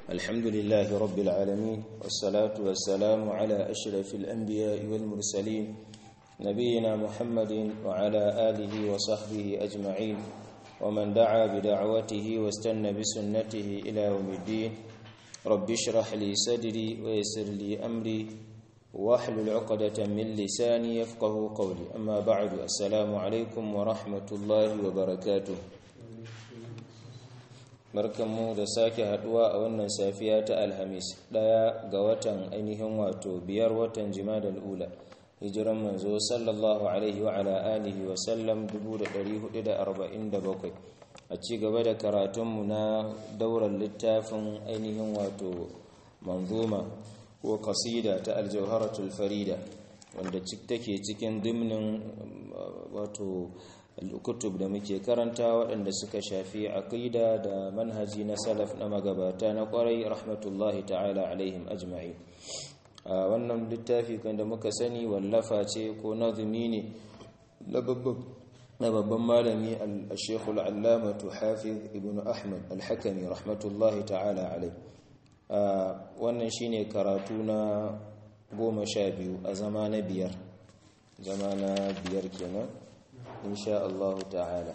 الحمد لله رب العالمين والصلاة والسلام على أشرف الأنبياء والمرسلين نبينا محمد وعلى آله وصحبه أجمعين ومن دعا بدعوته واستنى بسنته إلى يوم الدين رب اشرح لي صدري ويسر لي أمري واحلل عقدة من لساني يفقه قولي أما بعد السلام عليكم ورحمة الله وبركاته barkanmu da sake haduwa a wannan safiya ta alhamis daya ga watan ainihin wato biyar watan jimadal ula hijiran manzo sallallahu alaihi wa ala alihi wa sallam 1447 a ci gaba da karatunmu na daular littafin ainihin wato manzuma ko kasida ta aljauharatul farida wanda take cikin dimnin wato kutub da muke karanta waɗanda suka shafi aqida da manhaji na salaf na magabata na ƙwarai rahmatullahi ta'ala alaihim ajma'i a wannan littafi kan da muka sani wallafa ce ko nazumi ne na babban malami al-shekhu al-allamatu hafiz ibn ahmad al-hakami rahmatullahi ta'ala alai wannan shine karatu na goma sha biyu a zama na biyar zama na biyar kenan insha Allah ta'ala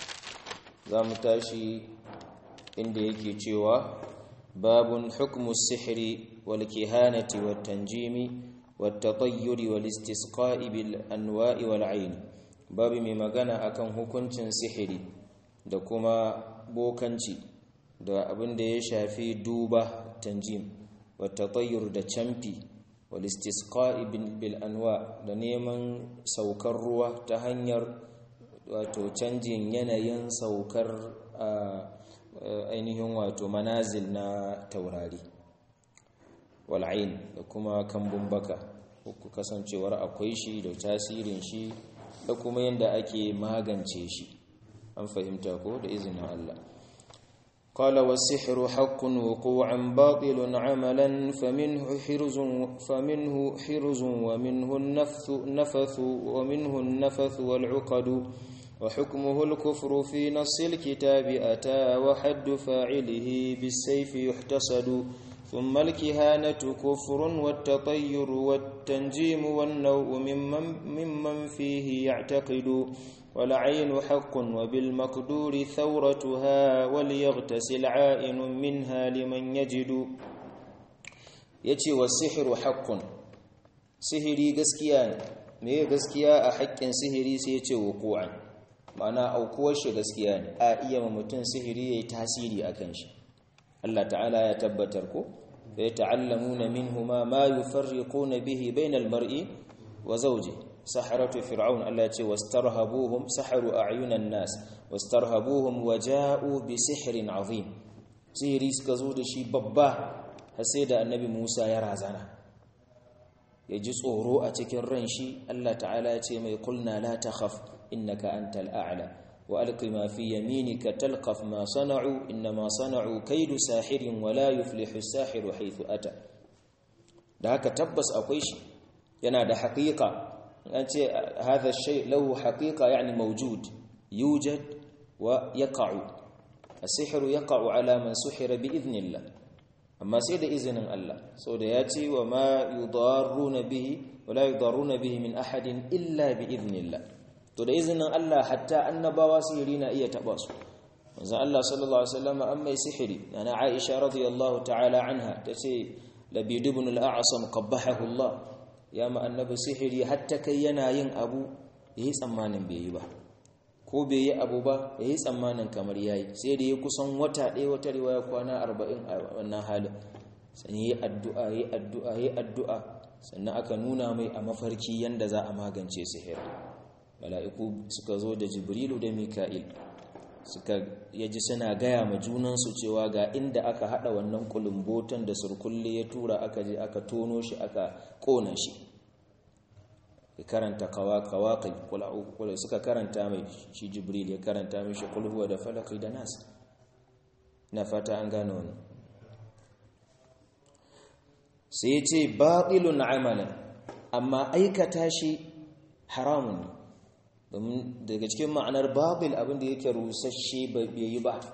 za mu tashi inda yake cewa babun hukmu sihiri wal kihanati wat tanjimi wat tatayyuri wal istisqa'i bil anwa'i wal ayn babu mai magana akan hukuncin sihiri da kuma bokanci da abin da ya shafi duba tanjim wat tatayyur da camfi wal istisqa'i bil anwa da neman saukar ruwa ta hanyar wato canjin yanayin saukar ainihin wato manazil na taurari wal'ain da kuma kambun baka ku kasancewar akwai shi da tasirin shi da kuma yadda ake magance shi an fahimta ko da izinin Allah قال والسحر حق وقوعا باطل عملا فمنه حرز فمنه حرز ومنه النفث نفث ومنه النفث والعقد وحكمه الكفر في نص الكتاب أتى وحد فاعله بالسيف يحتسد ثم الكهانة كفر والتطير والتنجيم والنوء ممن, ممن فيه يعتقد والعين حق وبالمقدور ثورتها وليغتسل عائن منها لمن يجد يتي والسحر حق سهري قسكيان me gaskiya a haƙƙin sihiri sai ya ce wuku'an ma'ana aukuwar shi gaskiya ne a iya ma mutum sihiri ya yi tasiri a kan shi Allah ta'ala ya tabbatar ko da ya ta'allamuna minhuma ma yufarriquna bihi bainal mar'i wa zawji saharatu fir'aun Allah ya ce wastarhabuhum saharu a'yunan nas wastarhabuhum waja'u bi sihrin azim sihiri suka zo da shi babba har sai da annabi Musa ya razana ya ji tsoro a cikin ran shi Allah ta'ala ya ce mai kulna la takhaf innaka antal a'la wa alqi ma fi yaminika talqaf ma sana'u inma sana'u kaidu sahirin wa la yuflihu as-sahiru haythu ata da haka tabbas akwai shi yana da haqiqa an ce hadha shay lahu haqiqa yani mawjud yujad wa yaqa'u as-sihru yaqa'u ala man suhira bi idhnillah amma sai da izinin Allah sau da ya ce wa ma yudarruna bihi wa la yudarruna bihi min ahadin illa bi idnillah to da izinin Allah hatta annabawa sihiri na iya taba su manzo Allah sallallahu alaihi wasallam an mai sihiri ana Aisha radiyallahu ta'ala anha tace labid ibn al-a'sam qabbahahu Allah ya ma annabi sihiri hatta kai yana yin abu yayi tsammanin bai yi ba ko bai yi abu ba ya yi tsammanin kamar ya yi sai da ya kusan wata ɗaya wata riwaya kwana arba'in a wannan halin sannan yi addu'a yi addu'a yi addu'a sannan aka nuna mai a mafarki yadda za a magance sihir mala'iku suka zo da jibrilu da mika'il suka yaji suna gaya ma junansu cewa ga inda aka haɗa wannan kulumbotan da surkulle ya tura aka je aka tono shi aka ƙona shi ya karanta kawakai kula suka karanta mai shi jibril ya karanta mai shi kulhuwa da falaki da nas na fata an gane wani sai ce baɗilun amalan amma aikata shi haramun ne domin daga cikin ma'anar babil abinda yake rusasshe bai yi ba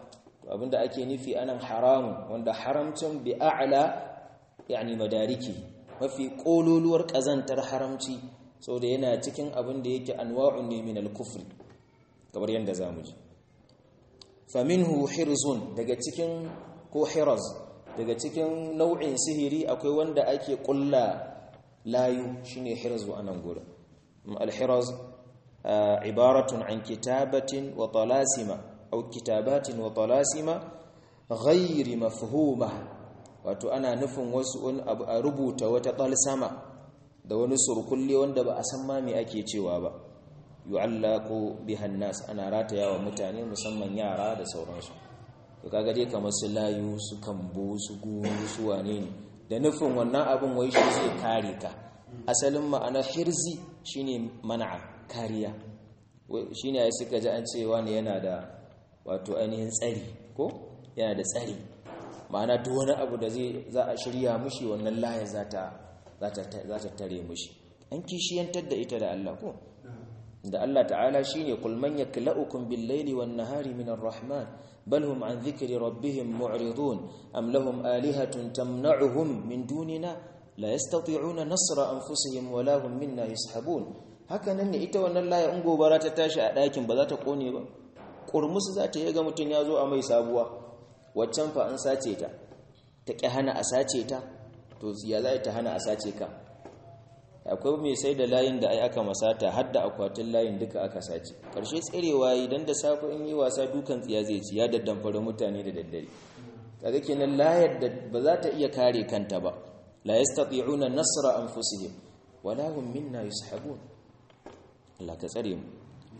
abinda ake nufi anan haramun wanda haramcin bi a'la yani madariki mafi kololuwar kazantar haramci saboda yana cikin abin da yake anwa'un ne min al-kufri kamar yanda zamu ji faminhu hirzun daga cikin ko hiraz daga cikin nau'in sihiri akwai wanda ake kulla layu shine hirzu anan gurin al-hiraz ibaratun an kitabatin wa talasima aw kitabatin wa talasima ghairi mafhuma wato ana nufin wasu wani abu a rubuta wata talsama da wani surkulle wanda ba a san ma me ake cewa ba yu'allaqu bihan nas ana rataya wa mutane musamman yara da sauransu to kaga dai kamar su layu su kambo su guru su wane ne da nufin wannan abin wai shi zai kare ka asalin ma'anar hirzi shine mana'a kariya shine ai suka ji an ce wani yana da wato ainihin tsari ko yana da tsari ma'ana duk wani abu da zai za a shirya mushi wannan laya za ta za ta tare mushi an kishiyantar da ita da Allah ko da Allah ta'ala shine qul man yaklaukum bil-laili wan-nahari min ar-rahman bal hum an dhikri rabbihim mu'ridun am lahum alihatun tamna'uhum min dunina la yastati'una nasra anfusihim wa la hum minna yashabun haka nan ne ita wannan laya in gobara ta tashi a ɗakin ba za ta kone ba kurmusu za ta yi ga mutum ya zo a mai sabuwa waccan fa an sace ta ta ƙi hana a sace ta to ya za ta hana a sace ka akwai mai sai da layin da ai aka masata har da akwatin layin duka aka sace ƙarshe tserewa idan da safe in yi wasa dukan tsiya zai ci ya daddamfara mutane da daddare kaga kenan layar da ba za ta iya kare kanta ba la yastati'una nasra anfusihim wala hum minna yushabun Allah ka tsare mu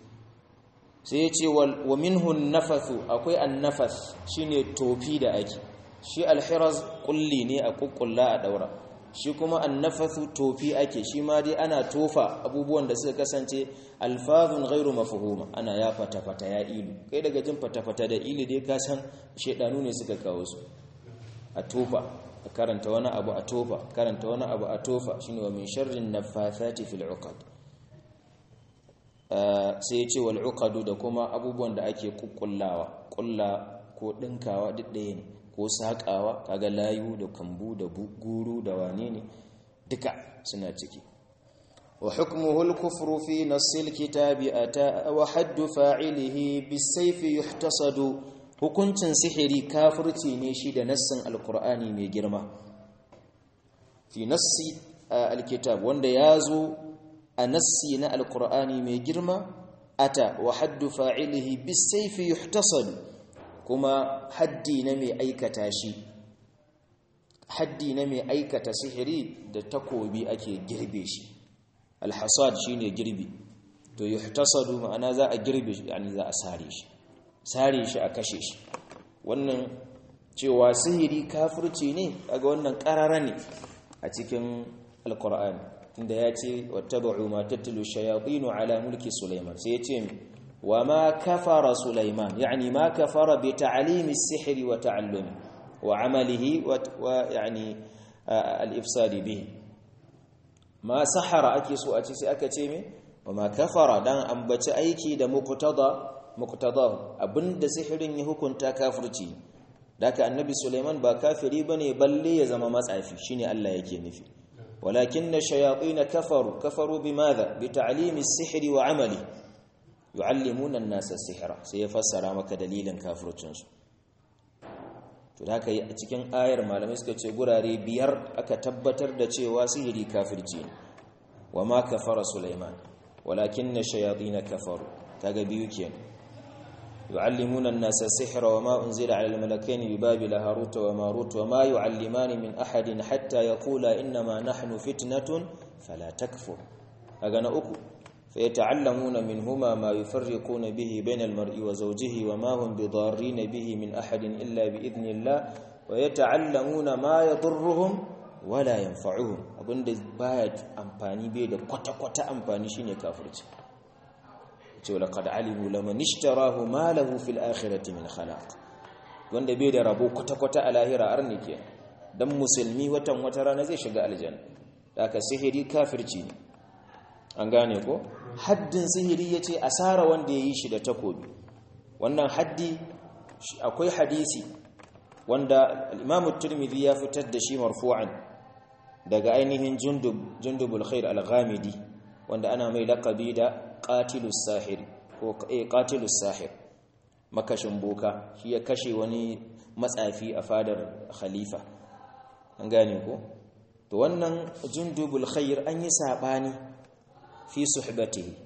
sai ya ce wa minhu nafathu akwai annafas shine tofi da ake shi alhiraz kulli ne a kukkulla a daura shi kuma annafathu tofi ake shi ma dai ana tofa abubuwan da suka kasance alfazun ghairu mafhuma ana ya fata fata ya ilu kai daga jin fata fata da ilu dai ka san shedanu ne suka kawo su a tofa a karanta wani abu a tofa karanta wani abu a tofa shine wa min sharrin nafathati fil uqad sai ya ce wal uqadu da kuma abubuwan da ake kukkullawa kulla ko dinkawa duk ɗaya ne ko saƙawa kaga layu da kambu da guru da wane ne duka suna ciki wa hukmuhu al-kufru fi nassil kitabi ata wa haddu fa'ilihi bis-sayfi yuhtasadu hukuncin sihiri kafirci ne shi da nassin alqur'ani mai girma fi nassi al-kitab wanda yazo a nassi na alqur'ani mai girma ata wa haddu fa'ilihi bis-sayfi yuhtasadu kuma haddi na mai aikata shi haddi na mai aikata sihiri da takobi ake girbe shi alhasad shine girbi to yuhtasadu ma'ana za a girbe shi yani za a sare shi sare shi a kashe shi wannan cewa sihiri kafirci ne kaga wannan karara ne a cikin alqur'ani inda ya ce wattaba'u ma tatlu shayatin ala mulki sulaiman sai ya ce وما كفر سليمان يعني ما كفر بتعليم السحر وتعلمه وعمله ويعني الإفساد به ما سحر أكيسو أتيسي أكتيمي وما كفر دان أنبت أيكي دا مقتضى مقتضاه أبند سحر يهكن تكافرتي داك النبي سليمان با كافري بني بل يزم مسعفي شيني الله يكي نفي ولكن الشياطين كفروا كفروا بماذا بتعليم السحر وعمله yu'allimuna an-nasa sihra sai ya fassara maka dalilin kafircinsu to da haka a cikin ayar malamai suka ce gurare biyar aka tabbatar da cewa sihiri kafirci ne wama kafara sulaiman walakinna shayatin kafaru kaga biyu kenan yu'allimuna an-nasa sihra wama unzila 'ala al-malakaini bi babila harut wa marut wama yu'allimani min ahadin hatta yaqula inna ma nahnu fitnatun fala takfur kaga na uku فيتعلمون منهما ما يفرقون به بين المرء وزوجه وما هم بضارين به من أحد إلا بإذن الله ويتعلمون ما يضرهم ولا ينفعهم abin da baya amfani bai da kwata-kwata amfani shine kafirci ce laqad alimu laman ishtarahu ma lahu fil akhirati min khalaq wanda bai da rabo kwata-kwata a lahira arni ke dan musulmi watan wata rana zai shiga aljanna haka sihiri kafirci ne an gane ko haddin sihiri ya ce asara wanda ya yi shi da takobi wannan haddi akwai hadisi wanda al-Imam tirmidhi ya fitar da shi marfu'an daga ainihin Jundub Jundubul Khair al-Ghamidi wanda ana mai laqabi da qatilus sahir ko eh qatilus sahir makashin boka shi ya kashe wani matsafi a fadar khalifa an gane ko to wannan Jundubul Khair an yi sabani fi suhbatihi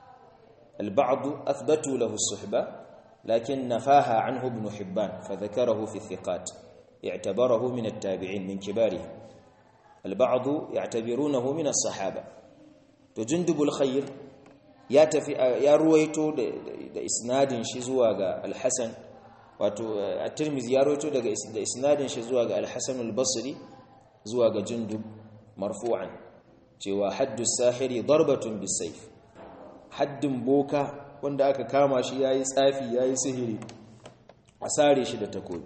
البعض أثبتوا له الصحبة لكن نفاها عنه ابن حبان فذكره في الثقات اعتبره من التابعين من كباره البعض يعتبرونه من الصحابة تجندب الخير يا تفي يا رويتو da isnadin shi zuwa ga al-Hasan wato at-Tirmidhi ya roito daga da isnadin shi zuwa ga al-Hasan al-Basri zuwa ga Jundub marfu'an cewa haddu sahiri darbatun bisayf haddin boka wanda aka kama shi yayi tsafi yayi sihiri a sare shi da takobi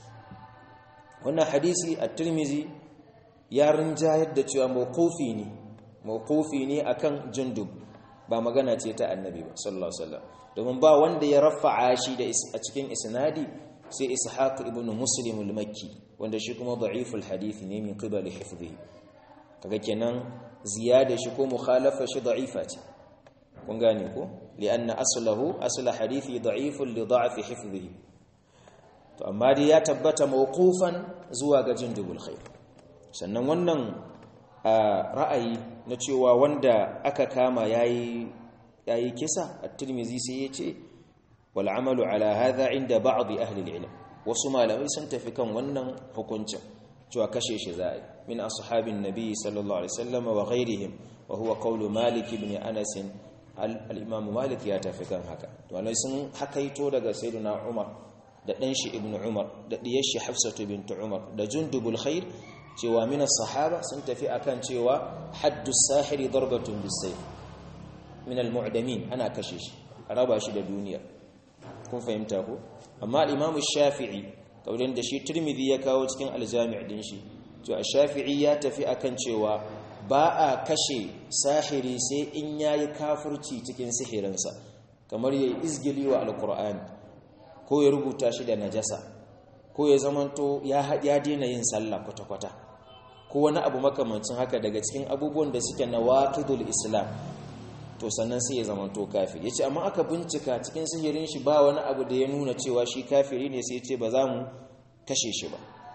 wannan hadisi at-Tirmidhi ya rinjayar da cewa mawqufi ne mawqufi ne akan Jundub ba magana ce ta Annabi ba sallallahu alaihi wasallam domin ba wanda ya rafa'a shi da a cikin isnadi sai Ishaq ibn Muslim al-Makki wanda shi kuma da'iful hadith ne min qibali hifdhihi kaga kenan ziyada shi ko mukhalafa shi da'ifa ce kun gane ko li'anna aslahu asla hadithi da'ifun li da'fi hifdhihi to amma dai ya tabbata mawqufan zuwa ga jindubul khair sannan wannan ra'ayi na cewa wanda aka kama yayi yayi kisa at-tirmidhi sai yace wal amalu ala hadha inda ba'd ahli al-ilm wasu malamai sun tafi kan wannan hukuncin cewa kashe shi za'i min ashabin nabi sallallahu alaihi wasallam wa ghairihim wa huwa qawlu malik ibn anas al-imam malik ya tafi kan haka to alai sun hakaito daga sayyidina umar da dan shi ibn umar da diyar shi hafsatu bint umar da jundubul khair cewa min as-sahaba sun tafi akan cewa haddu sahiri darbatun bis-sayf min al-mu'damin ana kashe shi a raba shi da duniya kun fahimta ko amma al-imam shafi'i kaurin da shi tirmidhi ya kawo cikin al-jami' din shi to ash-shafi'i ya tafi akan cewa ba a kashe sahiri sai in yayi kafirci cikin sihirinsa kamar yayi izgili wa al-qur'ani ko ya rubuta shi da najasa ko ya zamanto ya ya daina yin sallah kwata-kwata ko wani abu makamancin haka daga cikin abubuwan da suke nawaqidul islam to sannan sai ya zamanto kafiri yace amma aka bincika cikin sihirin shi ba wani abu da ya nuna cewa shi kafiri ne sai yace ba za mu kashe shi ba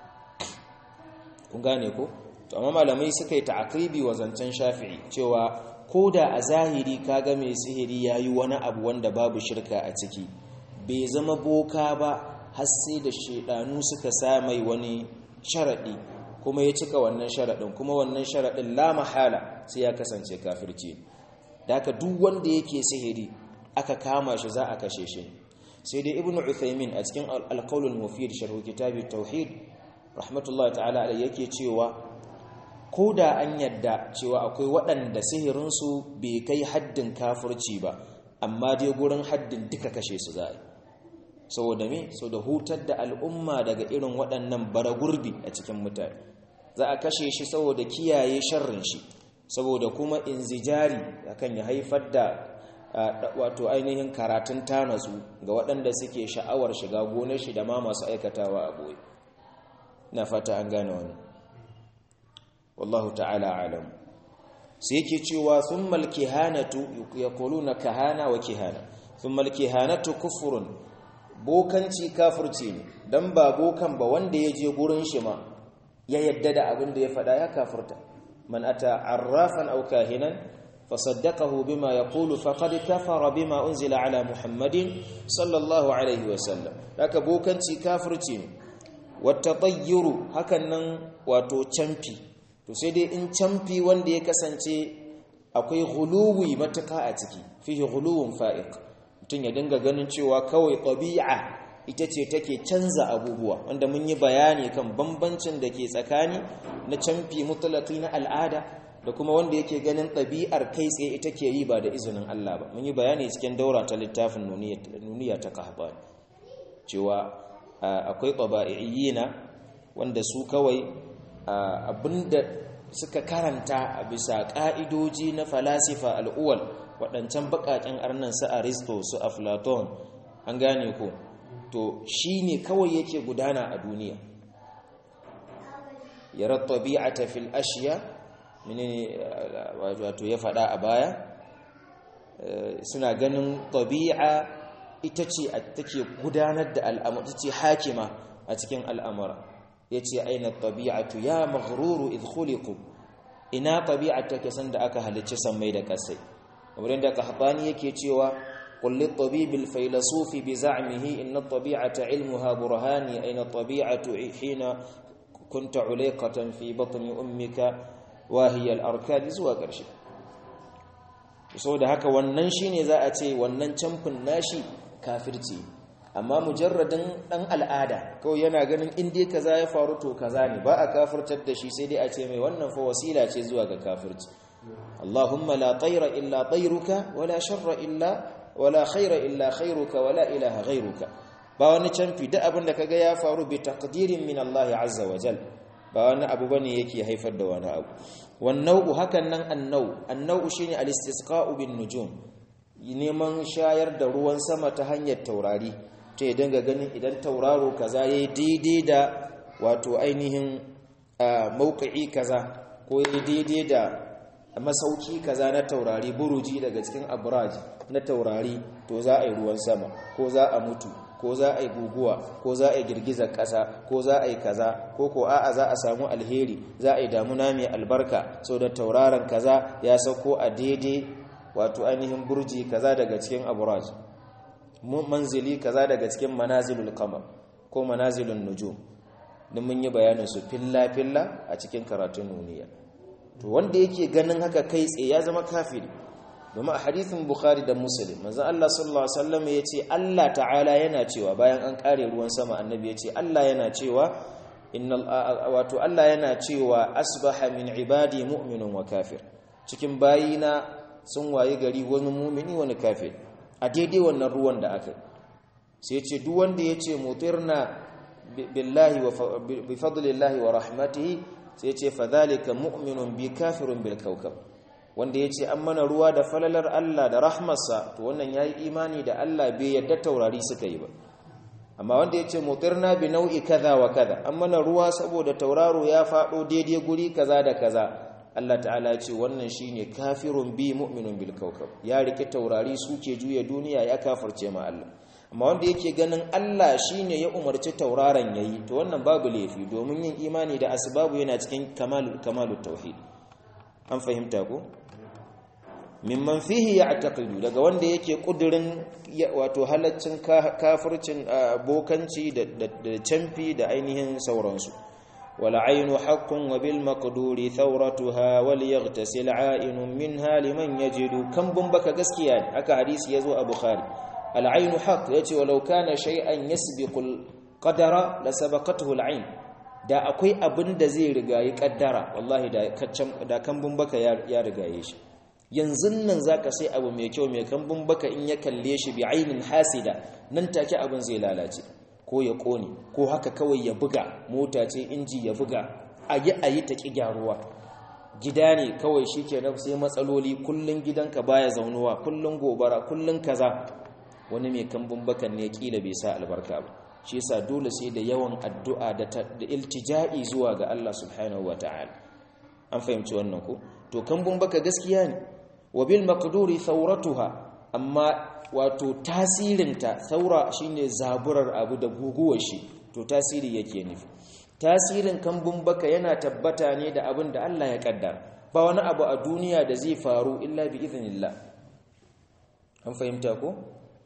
kun gane ko to amma malamai suka yi ta'akribi wa zancen shafi'i cewa koda a zahiri kaga mai sihiri yayi wani abu wanda babu shirka a ciki bai zama boka ba har sai da shedanu suka sa mai wani sharadi kuma ya cika wannan sharadin kuma wannan sharadin la mahala sai ya kasance kafirci da haka duk wanda yake sihiri aka kama shi za a kashe shi sai dai ibnu uthaymin a cikin al-qawl al-mufid sharh kitab tauhid rahmatullahi ta'ala alayhi yake cewa koda an yadda cewa akwai waɗanda sihirin su bai kai haddin kafirci ba amma dai gurin haddin duka kashe su za a saboda me saboda hutar da al'umma daga irin waɗannan baragurbi a cikin mutane za a kashe shi saboda kiyaye sharrin shi saboda kuma inzijari akan ya haifar da wato ainihin karatun tanasu ga waɗanda suke sha'awar shiga gonar shi da ma masu aikatawa a boye na fata an gane wani wallahu ta'ala alam sai yake cewa thummal kihanatu yaquluna kahana wa kihana thummal kihanatu kufrun bokanci kafirci ne dan ba bokan ba wanda ya je gurin shi ma ya yadda da abin da ya faɗa ya kafirta من أتى عرافا أو كاهنا فصدقه بما يقول فقد كفر بما أنزل على محمد صلى الله عليه وسلم لك بوكنتي كافرتين والتطير هكذا واتو چمپي to sai dai in camfi wanda ya kasance akwai huluwi matuka a ciki fihi huluwun fa'iq mutum ya dinga ganin cewa kawai ɗabi'a ita ce take canza abubuwa wanda mun yi bayani kan bambancin da ke tsakani na camfi mutlaqi na al'ada da kuma wanda yake ganin ɗabi'ar kai tsaye ita ke yi ba da izinin Allah ba mun yi bayani cikin daura ta littafin nuniya ta kahbani cewa akwai ƙaba'iyyina wanda su kawai abinda suka karanta a bisa ƙa'idoji na falasifa al'uwal waɗancan baƙaƙen arnan su aristo su aflaton an gane ko to shine kawai yake gudana a duniya yara tabi'ata fil ashiya menene wato ya faɗa a baya suna ganin tabi'a ita ce take gudanar da al'amura ce hakima a cikin al'amura yace aina tabi'atu ya maghruru idh khuliqu ina tabi'a take san da aka halicci sammai da kasai kamar da qahtani yake cewa qul lit tabibil faylasufi bi za'mihi inna tabi'ata ilmuha burhani aina tabi'atu hina kunta ulayqatan fi batni ummika wa hiya al-arkad zuwa karshe saboda haka wannan shine za a ce wannan camfin nashi kafirci amma mujarradin dan al'ada kawai yana ganin in dai kaza ya faru to kaza ne ba a kafirtar da shi sai dai a ce mai wannan fa wasila ce zuwa ga kafirci Allahumma la tayra illa tayruka wala sharra illa wala khaira illa khairuka wala ilaha ghairuka ba wani camfi duk abin da kaga ya faru bi taqdirin min Allah azza wa jal ba wani abu bane yake haifar da wani abu wannau hakan nan annau annau shine al-istisqa'u bin nujum neman shayar da ruwan sama ta hanyar taurari ta ya dinga ganin idan tauraro kaza yayi daidai da wato ainihin mauqi'i kaza ko yayi daidai da masauki kaza na taurari buruji daga cikin abraj na taurari to za a yi ruwan sama ko za a mutu ko za a yi guguwa ko za a yi girgizar ƙasa ko za a yi kaza ko ko a'a za a samu alheri za a yi damuna mai albarka so da tauraron kaza ya sauko a daidai wato ainihin burji kaza daga cikin abraj manzili kaza daga cikin manazilul qamar ko manazilun nujum din mun yi bayanin su filla filla a cikin karatun nuniya to wanda yake ganin haka kai tsaye ya zama kafiri domin a hadithin bukhari da muslim manzo Allah sallallahu alaihi wasallam yace Allah ta'ala yana cewa bayan an kare ruwan sama annabi yace Allah yana cewa innal wato Allah yana cewa asbaha min ibadi mu'minun wa kafir cikin bayina sun waye gari wani mu'mini wani kafir a daidai wannan ruwan da aka sai yace duk wanda yace mutirna billahi wa bi fadlillahi wa rahmatihi sai yace fadhalika mu'minun bi kafirun bil kawkab wanda ya ce an mana ruwa da falalar Allah da rahmarsa to wannan ya yi imani da Allah bai yadda taurari suka yi ba amma wanda ya ce mutirna bi nau'i kaza wa kaza an mana ruwa saboda tauraro ya faɗo daidai guri kaza da kaza Allah ta'ala ya ce wannan shine kafirun bi mu'minun bil kawkab ya rike taurari suke juya duniya ya kafirce ma Allah amma wanda yake ganin Allah shine ya umarci tauraron yayi to wannan babu laifi domin yin imani da asbabu yana cikin kamalu kamalut tauhid an fahimta ko mimman fihi ya'taqidu daga wanda yake kudirin wato halaccin kafircin bokanci da canfi da ainihin sauransu wal aynu haqqun wa bil maqduri thawratuha wal yaghtasil a'inun minha liman yajidu kan baka gaskiya ne haka hadisi yazo a bukhari al aynu haqq yace walau kana shay'an yasbiqul qadara la sabaqathu al ayn da akwai abin da zai rigayi kaddara wallahi da kambun baka ya rigaye shi yanzu nan zaka sai abu mai kyau mai kambun baka in ya kalle shi bi ainin hasida nan take abin zai lalace ko ya kone ko haka kawai ya buga mota ce inji ya buga ayi ayi ta ki gyaruwa gida ne kawai shikenan sai matsaloli kullun gidanka baya zaunuwa kullun gobara kullun kaza wani mai kambun bakan ne kila bai sa albarka ba shi yasa dole sai da yawan addu'a da iltija'i zuwa ga Allah subhanahu wata'ala an fahimci wannan ko to kambun baka gaskiya ne wa bil maqduri thawratuha amma wato tasirinta thaura shine zaburar abu da guguwar shi to tasiri yake nufi tasirin kambun baka yana tabbata ne da abin da Allah ya kaddara ba wani abu a duniya da zai faru illa bi idhnillah an fahimta ko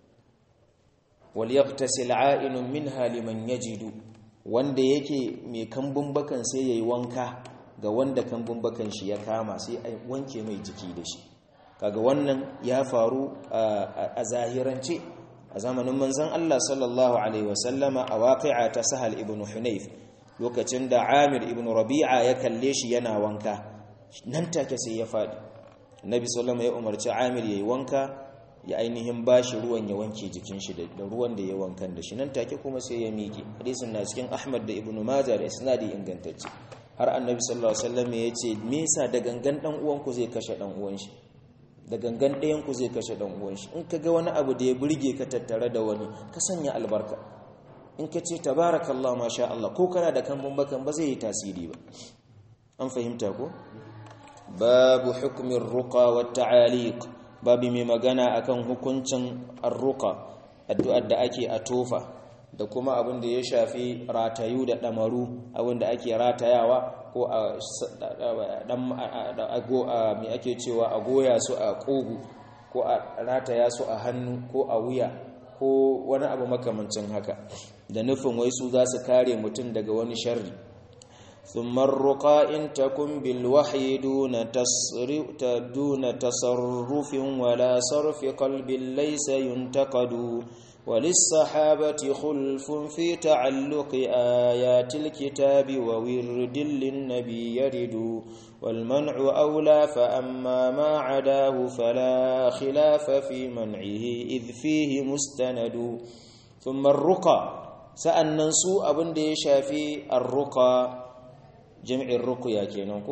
walyaghtasil a'inun minha liman yajidu wanda yake mai kambun bakan sai yayi wanka ga wanda kambun bakan shi ya kama sai a wanke mai jiki da shi kaga wannan ya faru a zahirance a zamanin manzon Allah sallallahu alaihi wasallama a waqi'a ta Sahal ibn Hunayf lokacin da Amir ibn Rabi'a ya kalle shi yana wanka nan take sai ya fadi Nabi sallallahu ya umarci Amir yayi wanka ya ainihin bashi ruwan ya wanke jikin shi da ruwan da ya wankan da shi nan take kuma sai ya miƙe hadisin na cikin Ahmad da Ibn Majah da isnadi ingantacce har Annabi sallallahu alaihi wasallam ya ce me yasa da gangan dan uwan ku zai kashe dan uwan shi da gangan ɗayan ku zai kashe dan uwan shi in kaga wani abu da ya burge ka tattare da wani ka sanya albarka in ka ce tabarakallah masha Allah ko kana da kambun bakan ba zai yi tasiri ba an fahimta ko babu hukumin ruqa wa ta'aliq babu mai magana akan hukuncin arruqa addu'ar da ake a tofa da kuma abin da ya shafi ratayu da damaru abin da ake ratayawa ko a dan mai ake cewa a goya su a kogu ko a rataya su a hannu ko a wuya ko wani abu makamancin haka da nufin wai su za su kare mutum daga wani sharri ثم الرقى إن تكن بالوحي دون تصرف, دون تصرف ولا صرف قلب ليس ينتقد وللصحابة خلف في تعلق آيات الكتاب وورد للنبي يرد والمنع أولى فأما ما عداه فلا خلاف في منعه إذ فيه مستند ثم الرقى سأننسو أبن دي شافي الرقى جمع الرقيا كينوكو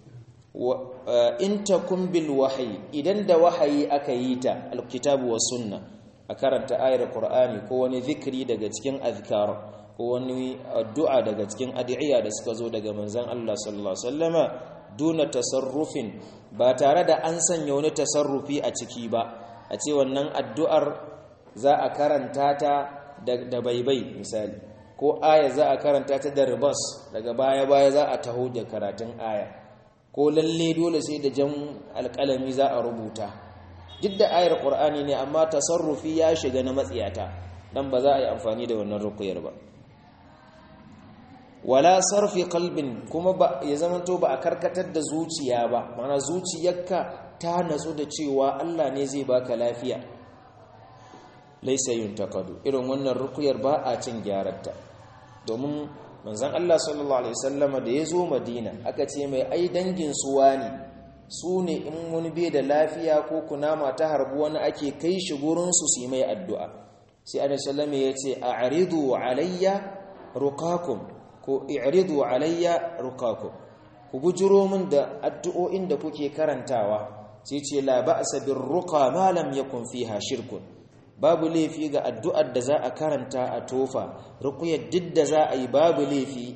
in takun bil wahyi idan da wahayi aka yi ta alkitabu was sunna a karanta ayar qur'ani ko wani zikiri daga cikin azkar ko wani addu'a daga cikin addu'a da suka zo daga manzon Allah sallallahu alaihi wasallama duna tasarrufin ba tare da an sanya wani tasarrufi a ciki ba a ce wannan addu'ar za a karanta ta da baibai misali ko aya za a karanta ta da ribas daga baya-baya za a taho da karatun aya ko lalle dole sai da jan alƙalami za a rubuta duk da ayar ƙur'ani ne amma tasarrufi ya shiga na matsiyata dan ba za a yi amfani da wannan rukuyar ba wala sarfi kalbin kuma ba ya zamanto ba a karkatar da zuciya ba mana zuciyarka ta natsu da cewa Allah ne zai baka lafiya laisa yuntaqadu irin wannan rukuyar ba a cin gyararta domin manzon Allah sallallahu alaihi wasallama da ya zo Madina aka ce mai ai dangin suwa ne su ne in wani bai da lafiya ko kunama ta harbu wani ake kai shi gurin su su mai addu'a sai annabi sallallahu alaihi ya ce a'ridu alayya ruqakum ko i'ridu alayya ruqakum ku bujuro min da addu'o'in da kuke karantawa sai ce la ba'sa bir ruqa ma lam yakun fiha shirkun babu laifi ga addu'ar da za a karanta a tofa rukuyar duk da za a yi babu laifi